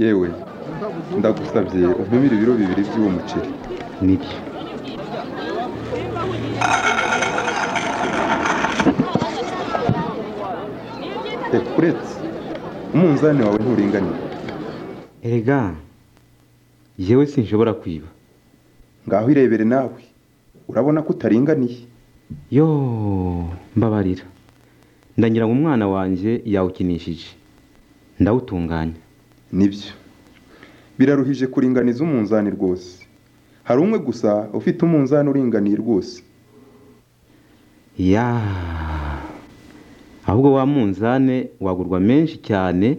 yewe ndagusabye umpimire ibiro bibiri by'uwo muceri nibyo reka uretse umunzani wawe nturinganiye erega yewe sinshobora kwiba ngaho irebere nawe urabona ko utaringaniye yo mbabarira ndagira ngo umwana wanjye yawukinishije ndawutunganya nibyo biraruhije kuringaniza umunzani rwose hari umwe gusa ufite umunzani uringaniye rwose ya ahubwo wa munzane wagurwa menshi cyane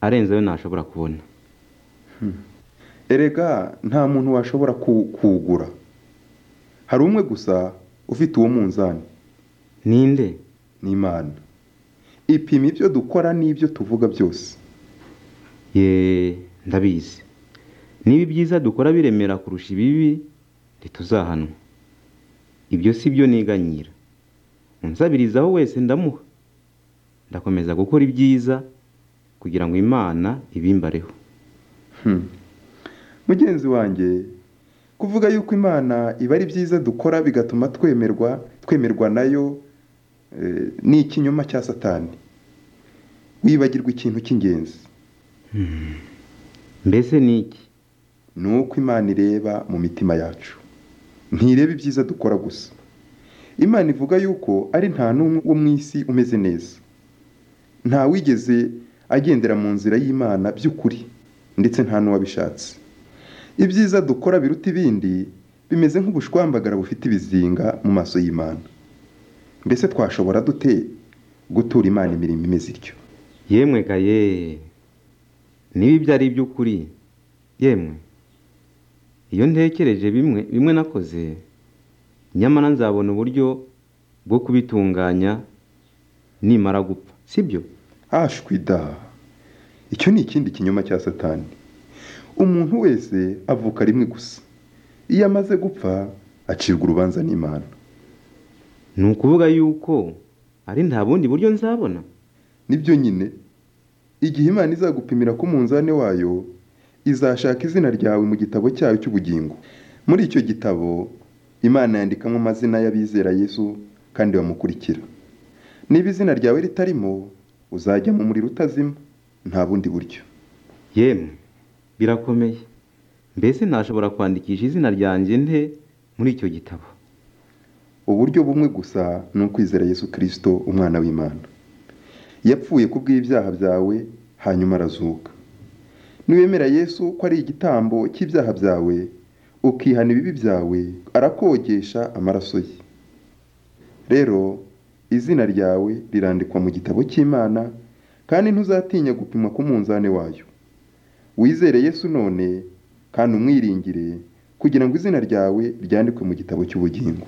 arenze ayo ntashobora kubona erega nta muntu washobora ku- kuwugura hari umwe gusa ufite uwo munzani ninde n'imana ipima ibyo dukora n'ibyo tuvuga byose ye ndabizi niba ibyiza dukora biremera kurusha ibibi ntituzahanwa ibyo si byo niganyira unsabirizaho wese ndamuha ndakomeza gukora ibyiza kugira ngo imana ibimbareho Hmm. mugenzi wanjye kuvuga yuko imana iba ari byiza dukora bigatuma twemerwa twemerwa nayo eh, ni ikinyoma cya satani wibagirwa ikintu cy'ingenzi mbese ni iki ni uko imana ireba mu mitima yacu ntireba ibyiza dukora gusa imana ivuga yuko ari nta n'umwe wo mu isi umeze neza nta wigeze agendera mu nzira y'imana by'ukuri ndetse nta n'uwabishatse ibyiza dukora biruta ibindi bimeze nk'ubushwambagara bufite ibizinga mu maso y'imana mbese twashobora dute gutura imana imirimo imeze ityo yemwe ga ye niba ibyo ari iby'ukuri yemwe iyo ntekereje bimwe bimwe nakoze nyamara nzabona uburyo bwo kubitunganya nimara gupfa sibyo ashwida icyo ni ikindi kinyoma cya satani umuntu wese avuka rimwe gusa iyo amaze gupfa acirwa urubanza n'imana ni ukuvuga yuko ari nta bundi buryo nzabona nibyo nyine igihe imana izagupimira ku munzani wayo izashaka izina ryawe mu gitabo cyayo cy'ubugingo muri icyo gitabo imana yandikamo amazina y'abizera yesu kandi bamukurikira niba izina ryawe ritarimo uzajya mu muriro utazima nta bundi buryo yemwe birakomeye mbese ntashobora kwandikisha izina ryanjye nte muri icyo gitabo uburyo bumwe gusa ni ukwizera yesu kirisito umwana w'imana yapfuye ku bw'ibyaha byawe hanyuma arazuka niwemera yesu ko ari igitambo cy'ibyaha byawe ukihana ibibi byawe arakogesha amaraso ye rero izina ryawe rirandikwa mu gitabo cy'imana kandi ntuzatinya gupimwa ku munzani wayo wizere yesu none kandi umwiringire kugira ngo izina ryawe ryandikwe mu gitabo cy'ubugingo